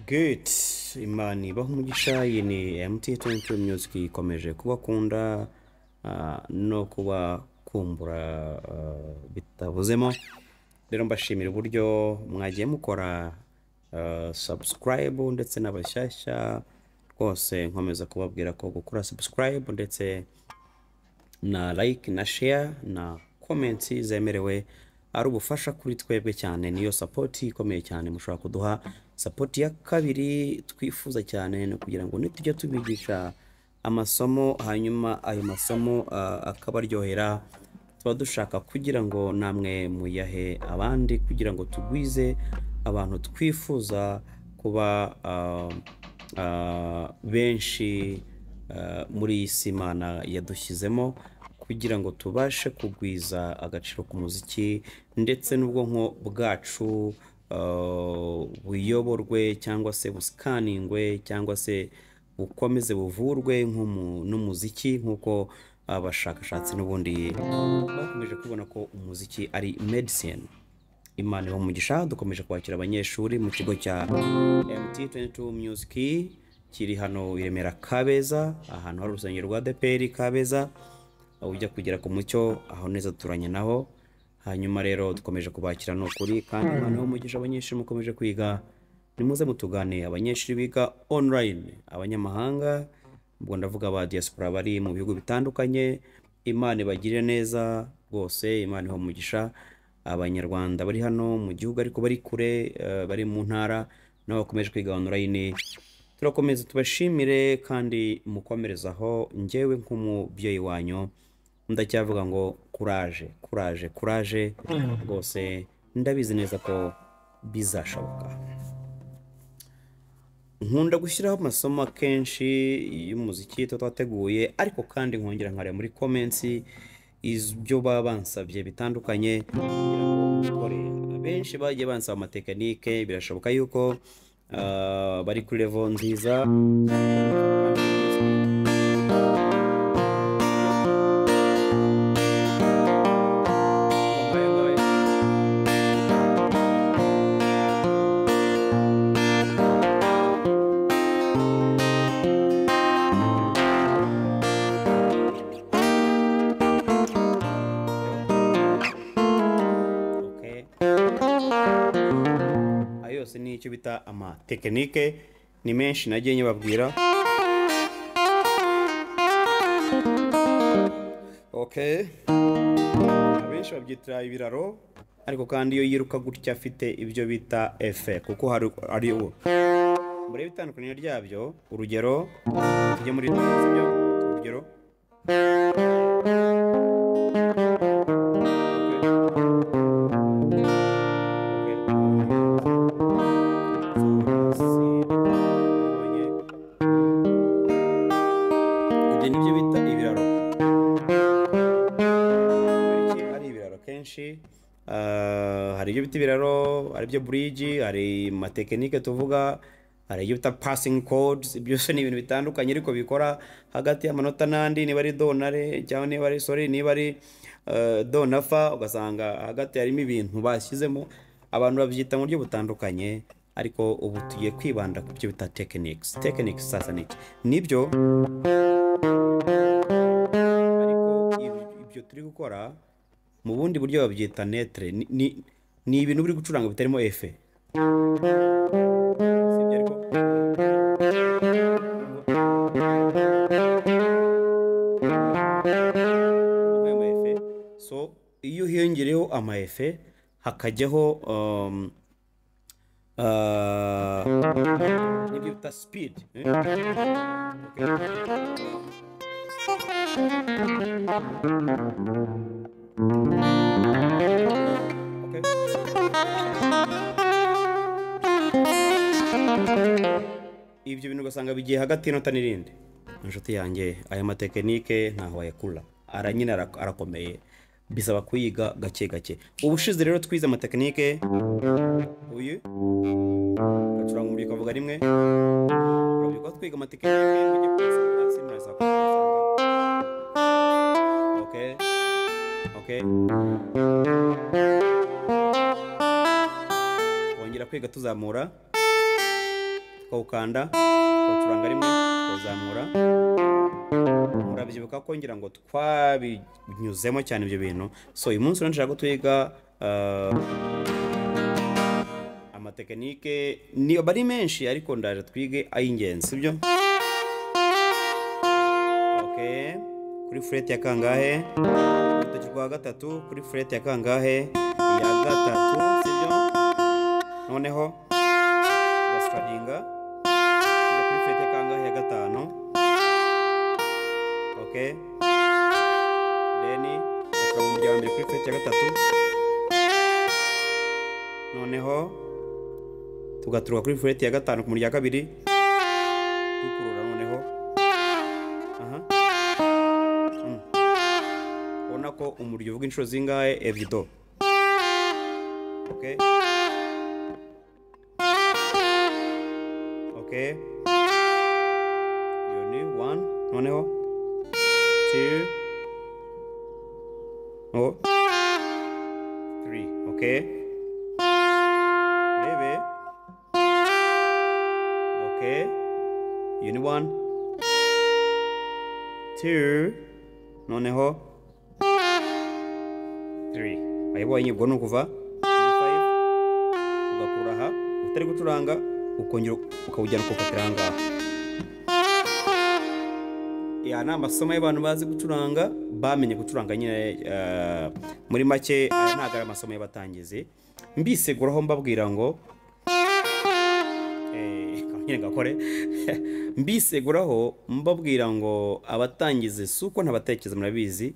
geti imana ibaho umugisha iyi ni emutiyeni tu myuziki ikomeje kubakunda ah, no kubakumbura ah, bitabuzemo rero mbashimira uburyo mwagiye mukora sabusikarayibu ndetse n'abashyashya rwose nkomeza kubabwira ko gukora sabusikarayibu ndetse na like na share na comments zemerewe ari ubufasha kuri twebwe cyane niyo sapoti ikomeye cyane mushobora kuduha sapoti ya kabiri twifuza cyane ni ukugira ngo nitujya tubigisha amasomo hanyuma ayo masomo ah, akabaryohera tuba dushaka kugira ngo namwe muyahe abandi kugira ngo tugwize abantu twifuza kuba ah, ah, benshi eh, muri iyi si imana yadushyizemo kugira ngo tubashe kugwiza agaciro k'umuziki ndetse n'ubwonko bwacu eh, buyoborwe cyangwa se busikaningwe cyangwa se bukomeze buvurwe nk'umu- n'umuziki nk'uko abashakashatsi n'ubundi bakomeje kubona ko umuziki ari medicine imana ibaha umugisha dukomeje kwakira abanyeshuri mu kigo cya mt22 music kiri hano i remera kabeza ahantu hari urusengero rwa deperi kabeza aho ujya kugera ku mucyo aho neza turanye naho hanyuma rero dukomeje kubakira ni ukuri kandi imana ibaha umugisha abanyeshuri mukomeje kwiga nimuze mutugane abanyeshuri biga online abanyamahanga ubwo ndavuga ba diaspora bari mu bihugu bitandukanye imana ibagirire neza rwose imana ibaha umugisha abanyarwanda bari hano mu gihugu ariko bari kure eh, bari mu ntara nabo bakomeje kwiga online turakomeza tubashimire kandi mukomerezaho ngewe nk'umubyeyi wanyu ndacyavuga ngo kuraje kuraje kuraje rwose ndabizi neza ko bizashoboka nkunda gushyiraho amasomo akenshi y'umuziki tuba twateguye ariko kandi nkongera nkareba muri komensi ibyo baba bansabye bitandukanye kugira ngo mbikore abenshi bagiye bansaba amatekinike birashoboka yuko ah, bari kuri revo nziza Okay. ayo yose ni icyo bita amatekinike ni menshi nagiye nyababwira okay abenshi babyita ibiraro ariko kandi iyo yiruka gutya afite ibyo bita efe kuko hari ari ubu murebe itandukaniro ryabyo urugero tujye muri byo urugero Okay. ibyo nibyo bita ibiraro Iki ari ibiraro kenshi ah, hari ibyo bita ibiraro hari ibyo buriji hari amatekinike tuvuga hari ibyo bita passing codes byose ni ibintu bitandukanye ariko bikora hagati y'amanota n'andi niba ari do na re cyangwa niba ari sori niba ari eh, do na fa ugasanga hagati harimo ibintu bashyizemo abantu babyita mu buryo butandukanye ariko ubu tugiye kwibanda ku byo bita tekinike tekinike sasa ni iki nibyo ariko ibyo- ibyo turi gukora mu bundi buryo babyita netere Ni- ni- ni ibintu uri gucuranga bitarimo efe Sibyo ariko- ayo ma efe so iyo hiyongereyeho ama efe hakajyaho um, ah, nibyo bita speed eh? Okay. ibyo bintu ugasanga bigiye hagati y'inota n'irindi inshuti yanjye aya matekinike ntaho wayakura ara nyine ara- arakomeye bisaba kuyiga gake gake ubushize rero twize amatekinike uyu gacuranga umuriro ukavuga rimwe urubyiruko twiga amatekinike mujye kumusanga hasi muraza kumusanga okay okay kongera kwiga tuzamura tukawukanda tukawucuranga rimwe tukawuzamura murabyibuka ko ngira ngo twabinyuzemo cyane ibyo bintu so uyu munsi rero nshaka ko twiga ah, amatekinike ni aba ari menshi ariko ndaje twige ay'ingenzi sibyo okay kuri fureti ya kangahe urutoki rwa gatatu kuri fureti ya kangahe ya gatatu sibyo noneho ugasitadinga kujya kuri fureti ya kangahe ya gatanu ok deni ukaba mu rya mbere kuri fureti ya gatatu noneho tugaturuka kuri fureti ya gatanu ku mu rya kabiri dukurura noneho aha Mm. ubona ko umuryo uvuga inshuro zingahe ebyiri do okay. Okay. Yoni, one. Noneho. Two. Oh. Three. Okay. Urebe. Okay. Yoni, one. Two. Noneho. Three. Ayibonye ubwo ni ukuva. Ni five. Ugakura aha. Utari gucuranga ukongera ukawujyana ukawukatira aha ngaha. ya ni amasomo y'abantu bazi gucuranga bamenye gucuranga nyine eh, muri make aya ntabwo ari amasomo y'abatangizi mbiseguraho mbabwira ngo eh, nyine gakore mbiseguraho mbabwira ngo abatangizi si uko ntabatekereza murabizi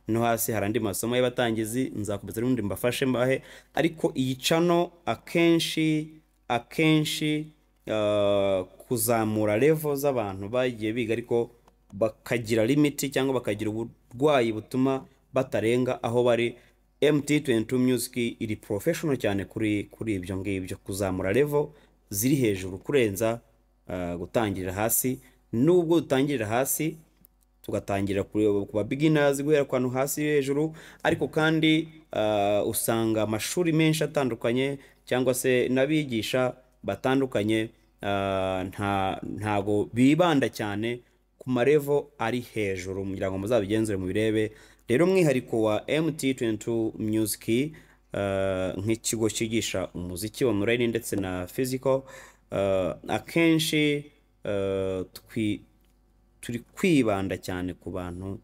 no hasi hari andi masomo y'abatangizi nzakomeza n'undi mbafashe mbahe ariko iyi cano akenshi akenshi ah, kuzamura levo z'abantu bagiye biga ariko bakagira limiti cyangwa bakagira uburwayi butuma batarenga aho bari MT22 Music iri professional cyane kuri kuri ibyo ngibyo kuzamura level ziri hejuru kurenza ah, gutangirira hasi nubwo dutangirira hasi tugatangira kureba ku ba beginners guhera ku hantu hasi yo hejuru ariko kandi ah, usanga amashuri menshi atandukanye cyangwa se n'abigisha batandukanye ah, nta ntago bibanda cyane ku marevo ari hejuru kugira ngo muzabigenzure mubirebe rero umwihariko wa MT22 Music ah, nk'ikigo cyigisha umuziki online ndetse na physical ah, akenshi ah, twi turi kwibanda cyane ku bantu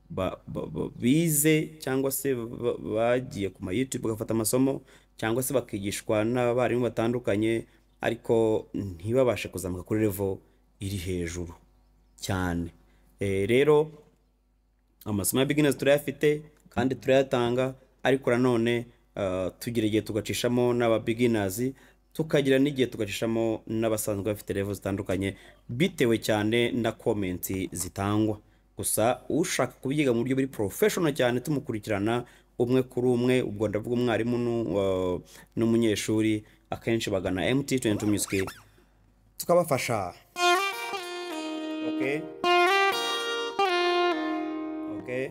ba- ba- ba- bize cyangwa se ba- bagiye ku ma YouTube bagafata amasomo cyangwa se bakigishwa n'abarimu batandukanye ariko ntibabashe kuzamuka kuri level iri hejuru cyane Eh, rero amasomo ya beginners turayafite kandi turayatanga ariko nanone ah, tugira igihe tugacishamo n'aba beginners tukagira n'igihe tugacishamo n'abasanzwe bafite level zitandukanye bitewe cyane na comments zitangwa gusa ushaka kubyiga mu buryo buri professional cyane tumukurikirana umwe kuri umwe ubwo ndavuga umwarimu n'u- wa- n'umunyeshuri akenshi bagana MT22 Music tukabafasha okay okay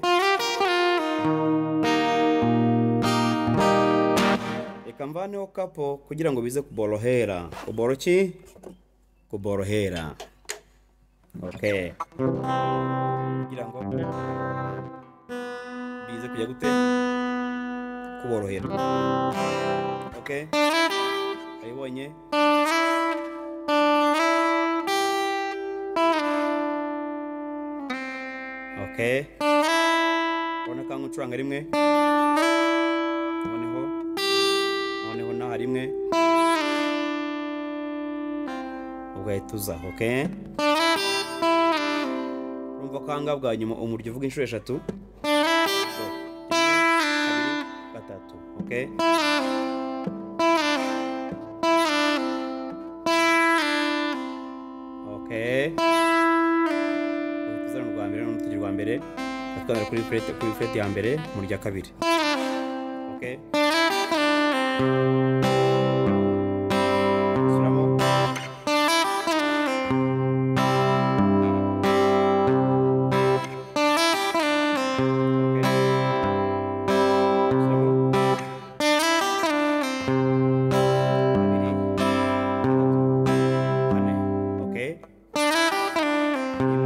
reka mvaneho kapo kugira ngo bize kuborohera kuboro ki kuborohera okay kugira ngo bize kujya gute kuborohera okay ayibonye okay ubona kangu ucuranga rimwe noneho noneho naha rimwe ugahita uza okay urumva ko ahangaha bwa nyuma umuryo uvuga inshuro eshatu So, rimwe, kabiri, gatatu okay okay uhita uzana urwa mbere n'urutoki rwa mbere atwara kuri furete kuri furete ya mbere mu rya kabiri okay subiramo okay subiramo kabiri gatatu kane okay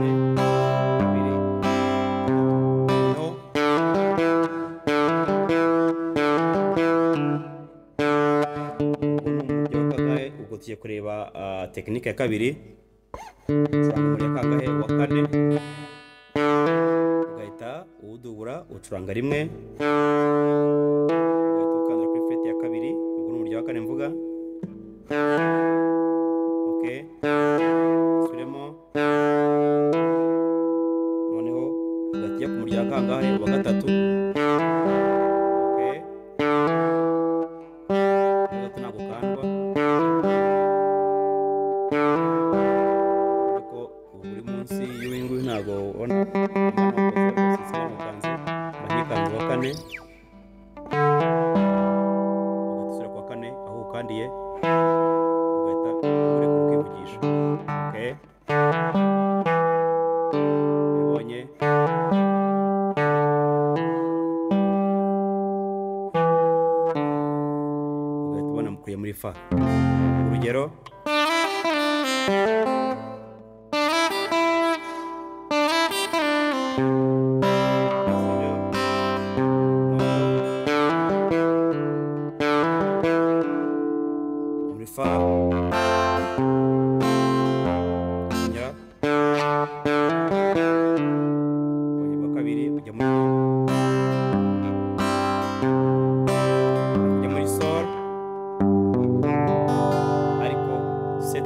rimwe kabiri gatatu noneho uburyo kagahe ubwo tugiye kureba ah, tekinike ya kabiri ucuranga uburyo kagahe uwa kane ugahita uwudubura ucuranga rimwe ugahita ukandira kuri feti ya kabiri ubwo ni uburyo wa kane mvuga ok subiremo noneho ugahita ujya ku murya wa kangahe uwa gatatu ok gatatu ntabwo ukandwa ariko ubu uri munsi y'uyu nguyu ntabwo ubona banyikanze uwa kane ugahita usubira kuwa kane aho ukandiye ugahita urekura ukivugisha okay ubonye ugahita ubona mukuye muri fa urugero muri fa kongera kongera kwa kabiri ujya muri ujya muri sol ariko iyi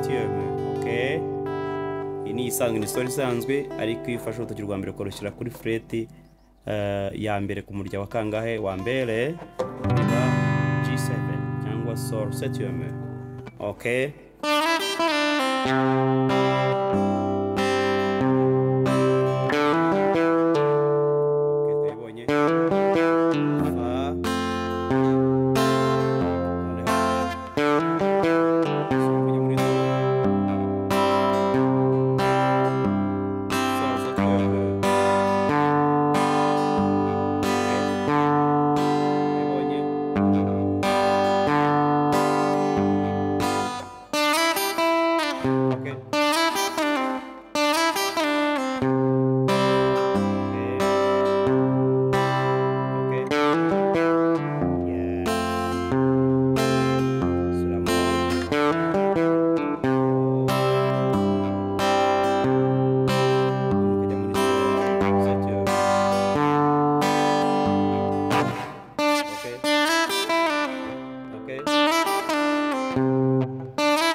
ni isanzwe ni isitori isanzwe ariko iyo ufashe urutoki rwa mbere ukarushyira kuri fureti eh, ya mbere ku murya wa kangahe wa mbere biba G7 cyangwa sol septième ok Ok, turayibonye fa noneho shyira muri do. Sol septième. Ok. Turayibonye. Okay. Okay. Okay. Yeah. Selamat. Kita mulai saja. Okay.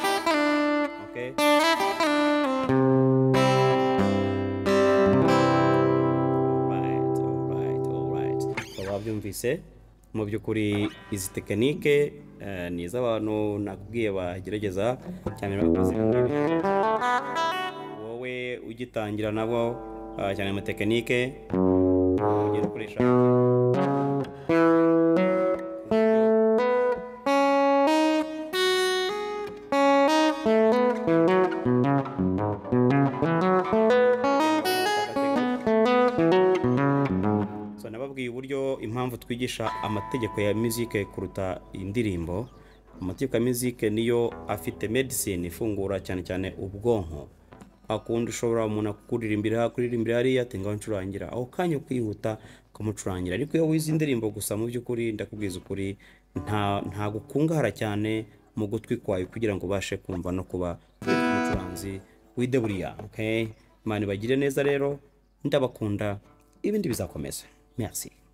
Okay. Okay. Alright, alright, alright. Ukaba wabyumvise mu by'ukuri izi tekinike eh, ni iz'abantu nakubwiye bagerageza cyane bakoze wowe ugitangira nabo ah, cyane mu tekinike ugiye gukoresha so nababwiye uburyo impamvu twigisha amategeko ya muzike kuruta indirimbo amategeko ya muzike niyo afite medicine ifungura cyane cyane ubwonko akunda ushobora umuntu akuririmbira kuririmbira hariya ati ngaho ncurangira aho kanya ukihuta ukamucurangira ariko iyo wize indirimbo gusa mu by'ukuri ndakubwiza ukuri nta nta gukungahara cyane mu gutwi kwawe kugira ngo ubashe kumva no kuba umucuranzi w'ideburiya okay? imana ibagire neza rero ndabakunda ibindi bizakomeza merci